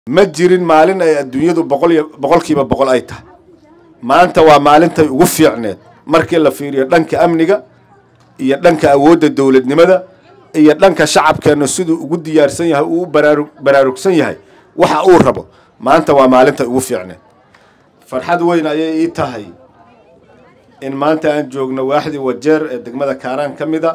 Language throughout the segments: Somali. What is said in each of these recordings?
ma jirin maalin ay adduunyadu boqol iyo boqolkiiba boqol ay tahay maanta waa maalintay ugu fiicneed markii la fiiriyo dhanka amniga iyo dhanka awoodda dowladnimada iyo dhanka shacabkeenna siduu ugu diyaarsan yahay uu u baraaru baraarugsan yahay waxa uu rabo maanta waa maalintay ugu fiicneed farxad weyn ayay ii tahay in maanta aan joogno waaxdii wajeer ee degmada kaaraan ka mid a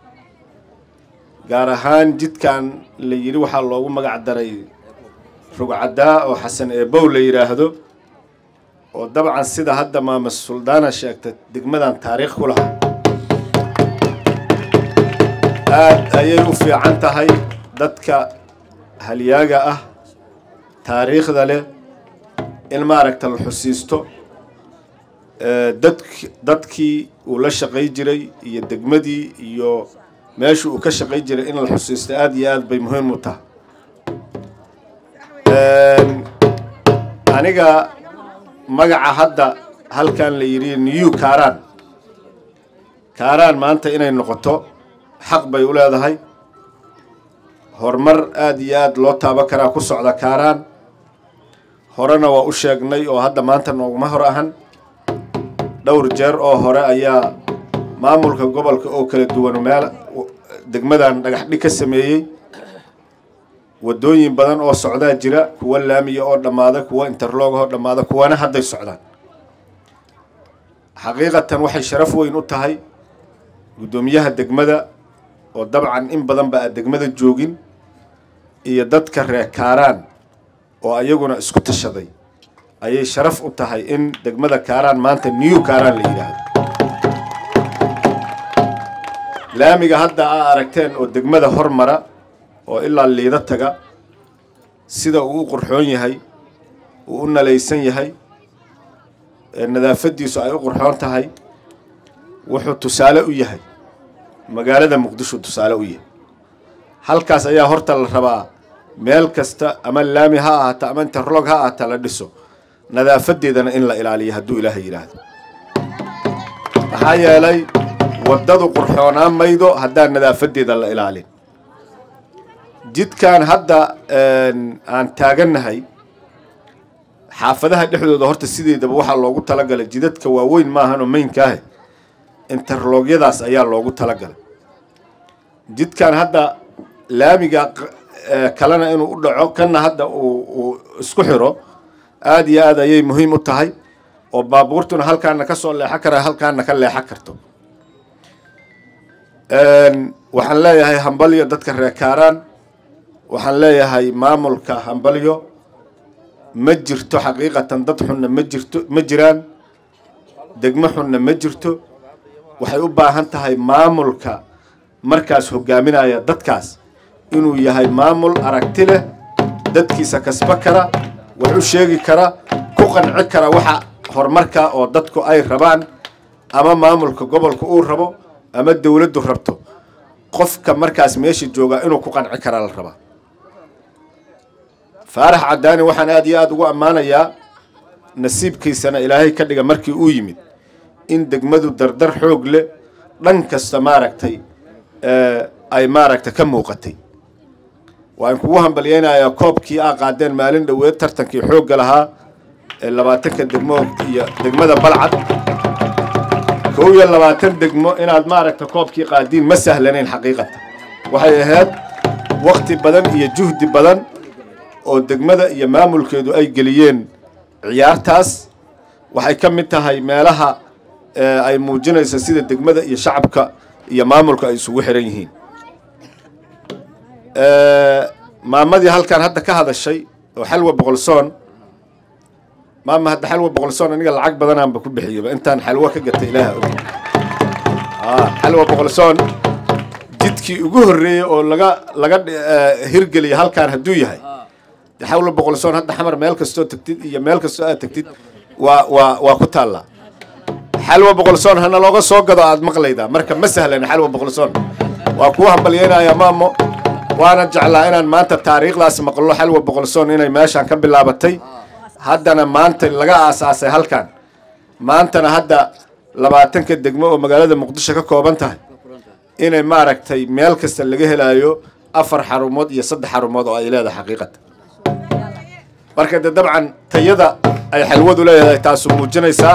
gaar ahaan jidkan la yidhi waxaa loogu magac daray rugcaddaa oo xasan eebow la yidhaahdo oo dabcan sida hadda maama suldaana sheegtay degmadan taariikh ku lahaa aad ayay u fiican tahay dadka halyaaga ah taariikhda leh in maaragta la xusiisto dad dadkii uu la shaqay jiray iyo degmadii iyo meesha uu ka shaqay jiray in la xusiisto aada iyo aad bay muhiim u tahay aniga magaca hadda halkan la yidhi new kaaraan kaaraan maanta inay noqoto xaq bay u leedahay horumar aada iyo aada loo taaban karaa ku socda kaaraan horena waa u sheegnay oo hadda maanta nooguma hor ahan dhowr jeer oo hore ayaa maamulka gobolka oo kala duwan meel degmadan dhagax dhig ka sameeyey waddooyin badan oo socdaa jira kuwa laamiya oo dhammaada kuwa interlog oo dhammaada kuwana hadday socdaan xaqiiqatan waxay sharaf weyn u tahay guddoomiyaha degmada oo dabcan in badan ba a degmada joogin iyo dadka reer kaaraan oo ayaguna isku tashaday ayay sharaf u tahay in degmada kaaraan maanta new kaaraan la yidhaahdo laamiga hadda aa aragteen oo degmada hormara oo ilaa liida taga sida uu u qurxoon yahay uu u nalaysan yahay nadaafaddiisu ay u qurxoon tahay wuxuu tusaale u yahay magaalada muqdisho tusaale u yahay halkaas ayaa horta la rabaa meel kasta ama laami ha ahaata ama interlog ha ahaata la dhiso nadaafadeedana in la ilaaliyo hadduu ilaahay yidhaahdo maxaa yeelay waddadu qurxoonaan maydo haddaan nadaafadeeda la ilaalin jidkan hadda aan taagannahay xaafadaha dhexdooda horta sideedaba waxaa loogu talagalay jidadka waaweyn maahanoo maynkaahe interlogyadaas ayaa loogu talagalay jidkan hadda laamiga kalena inuu u dhaco kana hadda uu isku xiro aada iyo aad ayay muhiim u tahay oo baabuurtuna halkaana ka soo leexan kara halkaana ka leexan karto waxaan leeyahay hambalyo dadka reer kaaraan waxaan leeyahay maamulka hambalyo ma jirto xaqiiqatan dad xunna ma jirto ma jiraan degmo xunna ma jirto waxay u baahan tahay maamulka markaas hogaaminaya dadkaas inuu yahay maamul aragti leh dadkiisa kasba kara wax u sheegi kara ku qanci kara waxa horumarka oo dadku ay rabaan ama maamulka gobolka uu rabo ama dowladdu rabto qofka markaas meesha joogaa inuu ku qanci karaa la rabaa faarax caddaani waxaan aada iyo aada ugu ammaanayaa nasiibkiisana ilaahay ka dhiga markii uu yimid in degmadu dardar xoog leh dhan kasta maaragtay ay maaragta ka muuqatay waan kugu hambalyeynayaa koobkii aa qaadeen maalin dhoweed tartankii xoogga lahaa ee labaatanka degmo iyo degmada balcad kow iyo labaatan degmo inaad maaragta koobkii qaadiin ma sahlanayn xaqiiqatan waxay ahayd wakti badan iyo juhdi badan oo degmada iyo maamulkeedu ay geliyeen ciyaartaas waxay ka mid tahay meelaha ay muujinayso sida degmada iyo shacabka iyo maamulka ay isugu xiran yihiin maamadii halkan hadda ka hadashay oo xalwa boqolsoon maama hadda xalwa boqolsoon aniga lacag badanaanba ku bixiyaba intaan xalwo ka gatay ilaaha og xalwa boqolsoon jidkii ugu horreeyey oo laga laga hirgeliya halkaan hadduu yahay de xalwa boqolsoon hadda xamar meel kastoo tagtid iyo meel kastoo aad tagtid waa waa waa ku taallaa xalwa boqolsoon hana looga soo gado aad maqlaydaa marka ma sahlan xalwa boqolsoon waa kuu hambalyeynaya maamo waana jeclaa inaan maanta taariikhdaas maqlo xalwa boqolsoon inay meeshaan ka bilaabatay haddana maanta laga aasaasay halkan maantana hadda labaatanka degmo oo magaalada muqdisho ka kooban tahay inay maaragtay meel kasta laga helaayo afar xarumood iyo saddex xarumood oo ay leedahay xaqiiqata marka de dabcan tayada ay xalwadu leedahay taasu muujinaysaa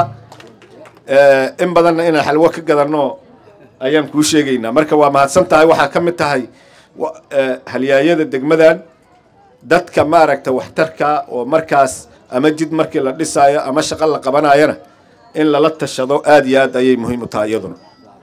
in badanna inaan xalwo ka gadanno ayaan kuu sheegaynaa marka waa mahadsan tahay waxaa ka mid tahay halyaayada degmadan dadka maaragta waxtarka oo markaas ama jid markii la dhisaayo ama shaqo la qabanayana in lala tashado aada iyo aad ayay muhiim u tahay iyaduna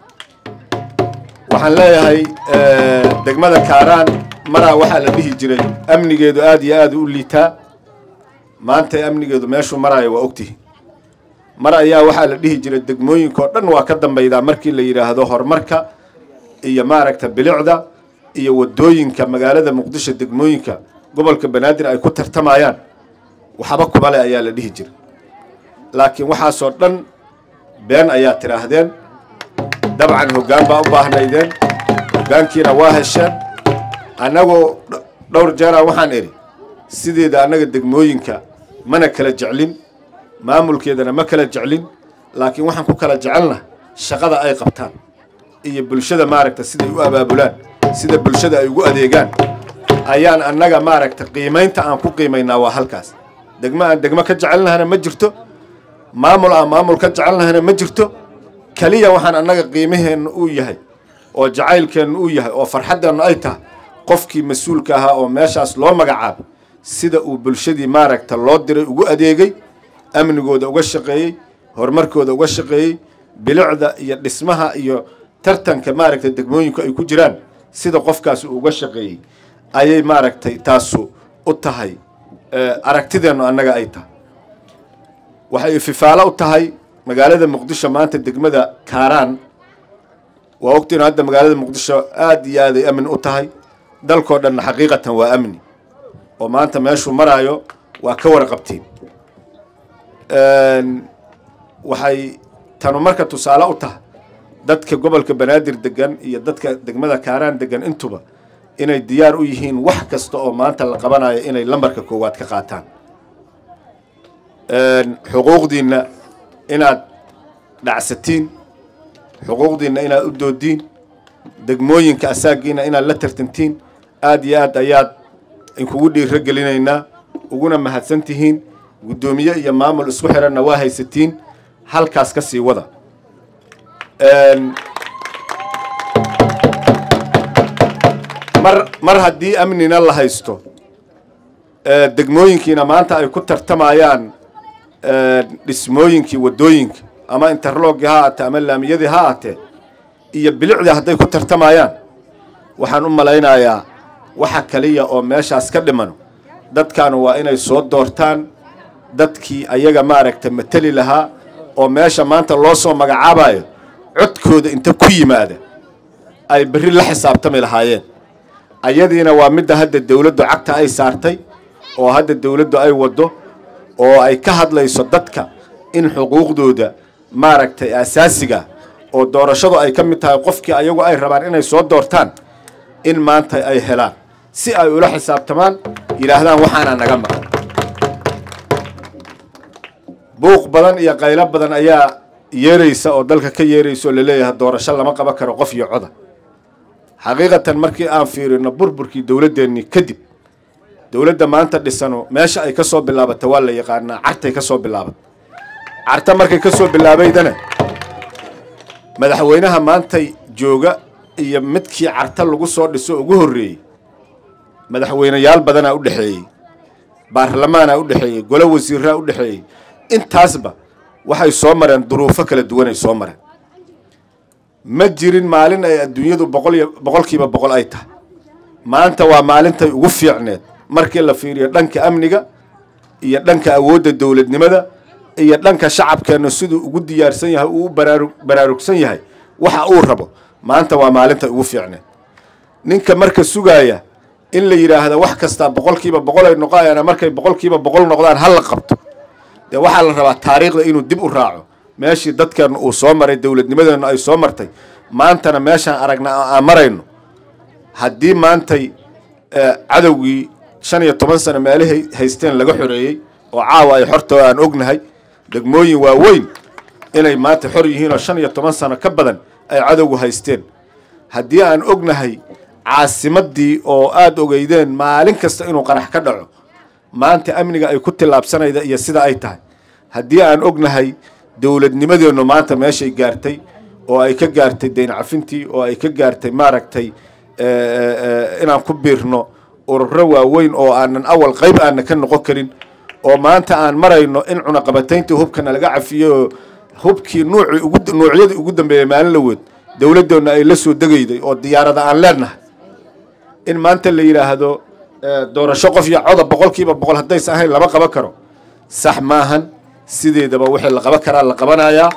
waxaan leeyahay degmada kaaraan maraa waxaa la dhihi jiray amnigeedu aada iyo aada u liitaa maanta amnigeedu meeshuu maraayo waa ogtihi mar ayaa waxaa la dhihi jiray degmooyinka oo dhan waa ka dambaydaa markii la yidhaahdo horumarka iyo maaragta bilicda iyo wadooyinka magaalada muqdisho degmooyinka gobolka banaadir ay ku tartamayaan waxba kubale ayaa la dhihi jiray laakiin waxaasoo dhan been ayaa tidhaahdeen dabcan hoggaan baa u baahnaydeen hoggaankiina waa hesheen annagoo dhowr jeeraa waxaan idhi sideeda annaga degmooyinka mana kala jeclin maamulkeedana ma kala jeclin laakiin waxaan ku kala jecelna shaqada ay qabtaan iyo bulshada maaragta siday u abaabulaan sida bulshada ay ugu adeegaan ayaan annaga maaragta qiimaynta aan ku qiimaynaa waa halkaas degmo aan degmo ka jecelnahana ma jirto maamul aan maamul ka jecelnahana ma jirto keliya waxaan annaga qiimaheenna uu yahay oo jacaylkeenna uu yahay oo farxaddeennu ay tahay qofkii mas-uulka ahaa oo meeshaas loo magacaabo sida uu bulshadii maaragta loo diray ugu adeegay amnigooda uga shaqeeyey horumarkooda uga shaqeeyey bilicda iyo dhismaha iyo tartanka maaragta degmooyinku ay ku jiraan sida qofkaas uu uga shaqeeyey ayay maaragtay taasu u tahay aragtideennu annaga ay tahay waxay ififaalo u tahay magaalada muqdisho maanta degmada kaaraan waa ogtiinu hadda magaalada muqdisho aada iyo aaday amni u tahay dalkoo dhanna xaqiiqatan waa amni oo maanta meeshuu maraayo waa ka warqabtiin waxay tanu marka tusaale u tahay dadka gobolka banaadir degan iyo dadka degmada kaaraan degan intuba inay diyaar u yihiin wax kasta oo maanta la qabanayo inay lambarka koowaad ka qaataan xuquuqdiinna inaad dhacsatiin xuquuqdiinna inaad u doodiin degmooyinka asaagiina inaad la tartantiin aada iyo aad ayaad inkugu dhiiro gelinaynaa uguna mahadsan tihiin guddoomiye iyo maamul isku xiranna waa haysatiin halkaas ka sii wada mar mar haddii amnina la haysto degmooyinkiina maanta ay ku tartamayaan dhismooyinkii waddooyinka ama interlogii ha aatee ama laamiyadii ha aatee iyo bilicdii hadday ku tartamayaan waxaan u malaynayaa waxa kaliya oo meeshaas ka dhimano dadkaanu waa inay soo doortaan dadkii ayaga maaragta mateli lahaa oo meesha maanta loo soo magacaabayo codkooda inta ku yimaada ay berri la xisaabtami lahaayeen ayadiina waa midda hadda dawladdu cagta ay saartay oo hadda dawladdu ay waddo oo ay ka hadlayso dadka in xuquuqdooda maaragtay asaasiga oo doorashadu ay ka mid tahay qofkii ayagu ay rabaan inay soo doortaan in maanta ay helaan si ay ula xisaabtamaan yidhaahdaan waxaana naga maqan buuq badan iyo qaylo badan ayaa yeeraysa oo dalka ka yeeraysa oo laleeyahay doorasho lama qaban karo qof iyo coda xaqiiqatan markii aan fiirino burburkii dowladdeennii kadib dowladda maanta dhisano meesha ay ka soo bilaabatay waa la yaqaanaa cartay ka soo bilaabatay carta markay ka soo bilaabaydana madaxweynaha maantay jooga iyo midkii carta lagu soo dhiso ugu horreeyey madaxweyneyaal badanaa u dhexeeyey baarlamaanaa u dhexeeyey golo wasiiraa u dhexeeyey intaasba waxay soo mareen duruufo kala duwanay soo mareen ma jirin maalin ay adduunyadu boqol iyo boqolkiiba boqol ay tahay maanta waa maalintay ugu fiicneed markii la fiiriyo dhanka amniga iyo dhanka awoodda dowladnimada iyo dhanka shacabkeenna siduu ugu diyaarsan yahay uu baraaru baraarugsan yahay waxa uu rabo maanta waa maalintay ugu fiicneed ninka marka sugaaya in la yidhaahda wax kastaa boqolkiiba boqol ay noqonayaana markay boqolkiiba boqol noqdaan ha la qabto dee waxaa la rabaa taariikhda inuu dib u raaco meeshii dadkeenna uu soo maray dowladnimadeennu ay soo martay maantana meeshaan aragna aan marayno haddii maantay cadowgii shan iyo toban sano meelahay haysteen laga xoreeyey oo caawa ay xortoo aan ognahay degmooyin waaweyn inay maanta xor yihiin oo shan iyo toban sano ka badan ay cadowgu haysteen haddii aan ognahay caasimaddii oo aada ogeydeen maalin kasta inuu qarax ka dhaco maanta amniga ay ku tillaabsanayda iyo sida ay tahay haddii aan ognahay dowladnimadeennu maanta meeshay gaartay oo ay ka gaartay dayn cafintii oo ay ka gaartay maaragtay inaan ku biirno ururo waaweyn oo aanan awal qayb aanan ka noqon karin oo maanta aan marayno in cunaqabatayntii hubkana laga cafiyey oo hubkii nuucii ugu nuucyadii ugu dambeeyay maalin la weyd dowladdoonna ay la soo degayday oo diyaarada aan leenahay in maanta la yidhaahdo doorasho qof iyo coda boqol kiiba boqol haddaysan ahayn lama qaban karo sax maahan sideedaba wixii la qaban karaa la qabanayaa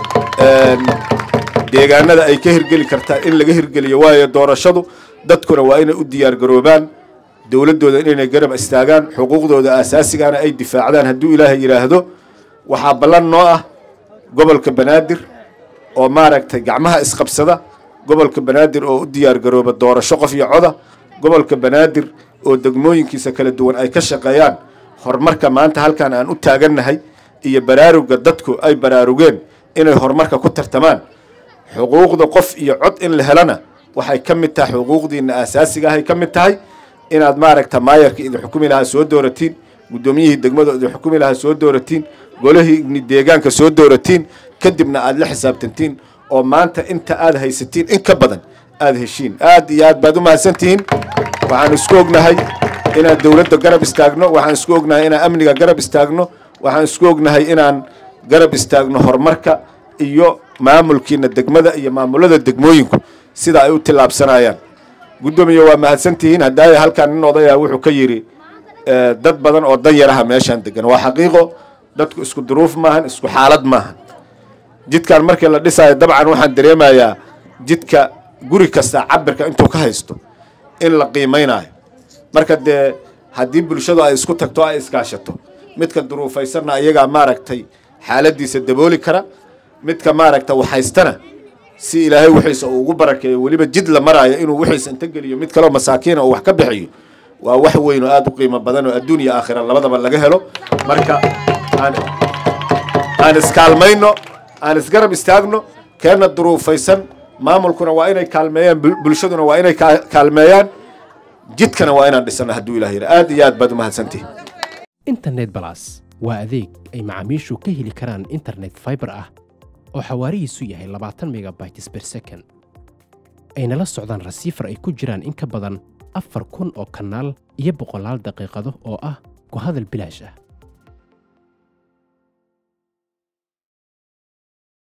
deegaanada ay ka hirgeli kartaa in laga hirgeliyo waayo doorashadu dadkuna waa inay u diyaar garoobaan dowladdooda inay garab istaagaan xuquuqdooda aasaasigaana ay difaacdaan hadduu ilaahay yidhaahdo waxaa ballan noo ah gobolka banaadir oo maaragtay gacmaha isqabsada gobolka banaadir oo u diyaar garooba doorasho qof iyo coda gobolka banaadir oo degmooyinkiisa kala duwan ay ka shaqeeyaan horumarka maanta halkan aan u taagannahay iyo baraaruga dadku ay baraarugeen inay horumarka ku tartamaan xuquuqda qof iyo cod in la helana waxay ka mid tahay xuquuqdiina aasaasiga ahay ka mid tahay inaad maaragta maayarka idin xukumi lahaa soo dooratiin guddoomiyihii degmada idin xukumi lahaa soo dooratiin golihii deegaanka soo dooratiin kadibna aad la xisaabtantiin oo maanta inta aad haysatiin in ka badan aada heshiin aad iyo aad baad u mahadsantihiin waxaan isku ognahay inaan dowladda garab istaagno waxaan isku ognahay inaan amniga garab istaagno waxaan isku ognahay inaan garab istaagno horumarka iyo maamulkiina degmada iyo maamulada degmooyinku sida ay u tillaabsanayaan guddoomiye waa mahadsantihiin haddaaya halkaan nin odaya wuxuu ka yidhi dad badan oo dan yaraha meeshaan degan waa xaqiiqo dadku isku duruuf maahan isku xaalad maahan jidkan markii la dhisaayo dabcan waxaan dareemayaa jidka guri kasta cabirka intuu ka haysto in la qiimaynayo marka dee haddii bulshadu ay isku tagto ay iskaashato midka duruufaysanna ayagaa maaragtay xaaladiisa dabooli kara midka maaragta waxhaystana si ilaahay wixiisa uu ugu barakeeyo weliba jid la maraayo inuu wixiisa inta geliyo mid kaleo masaakiina uu wax ka bixiyo waa wax weyn oo aada u qiimo badan oo adduun iyo aakhira labadaba laga helo marka aan aan iskaalmayno aan isgarab istaagno keenna duruufaysan maamulkuna waa inay kaalmeeyaan bulshaduna waa inay kaalmeeyaan jidkana waa inaan dhisano hadduu ilah yidha aad iyo aad baad umahadsantihi internet balas waa adeeg ay macaamiishu ka heli karaan internet fiber ah oo xawaarihiisu yahay labaatan megabytes per second ayna la socdaan rasiifar ay ku jiraan in ka badan afar kun oo kanaal iyo boqolaal daqiiqado oo ah ku hadal bilaash ah